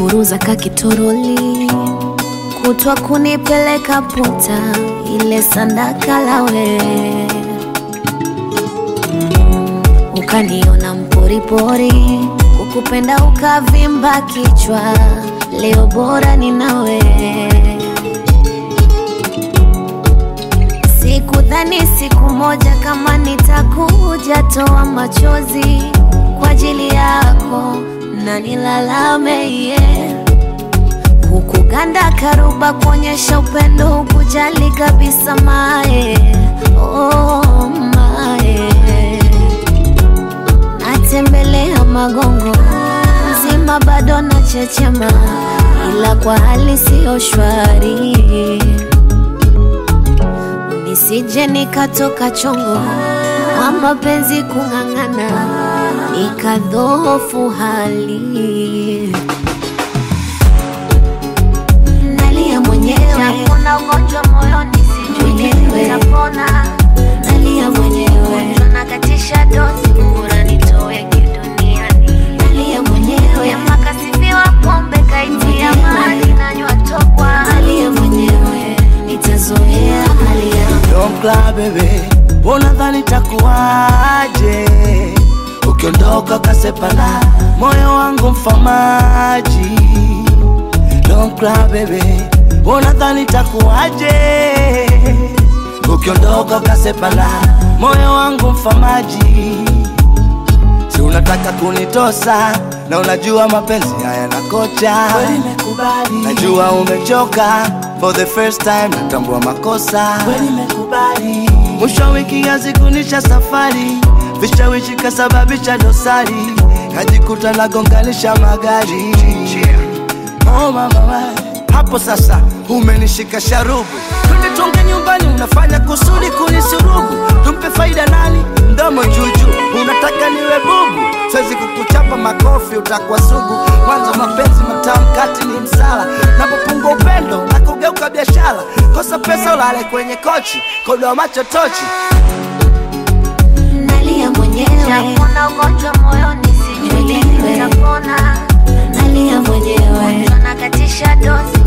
buruza kakitoroli kutwa kunipeleka puta ile sandaka lawe ukaniona mporipori kukupenda ukavimba kichwa leo bora ni nawe sikudhani siku moja kama nitakuja toa machozi kwa ajili yako na nilalame yeah. Hukuganda karuba kuonyesha upendo, hukujali kabisa mae, oh mae. Natembelea magongo mzima, bado na chechema, ila kwa hali siyo shwari, nisije nikatoka chongo kwa mapenzi kung'ang'ana, nikadhofu hali nalia mwenyewe, Kuna ugonjwa moyoni sijui lini Mwenyewe. utapona. nalia mwenyewe, Ugonjwa nakatisha dozi, bora nitoweke duniani. nalia mwenyewe, Ema kasifiwa pombe kaitia maji nanywa tokwa. nalia mwenyewe, nitazoea hali yangu. Don't cry baby, unadhani takuwaje ukiondoka ukasepana moyo wangu mfamaji. Don't cry baby, unadhani takuwaje ukiondoka ukasepana moyo wangu mfamaji. Si unataka kunitosa na unajua mapenzi haya na kocha. Kweli nimekubali. Najua umechoka for the first time, natambua makosa. Kweli nimekubali. Mwisho wa wiki yazikunisha safari, vishawishi kasababisha dosari, kajikuta nagonganisha magari. Oh mama we, hapo sasa umenishika sharubu, twende tuonge nyumbani, unafanya kusudi kunisurubu. Tumpe faida nani? Mdomo juju, unataka niwe bubu? Siwezi kukuchapa makofi, utakuwa sugu. Mwanzo mapenzi matamu, kati ni msala, napopungua upendo na kugeuka biashara. Kosa pesa ulale kwenye kochi, kodoa macho tochi. Nalia mwenyewe, Kuna ugonjwa moyoni sijui lini Mwenyewe. utapona. nalia mwenyewe, Ugonjwa nakatisha dozi,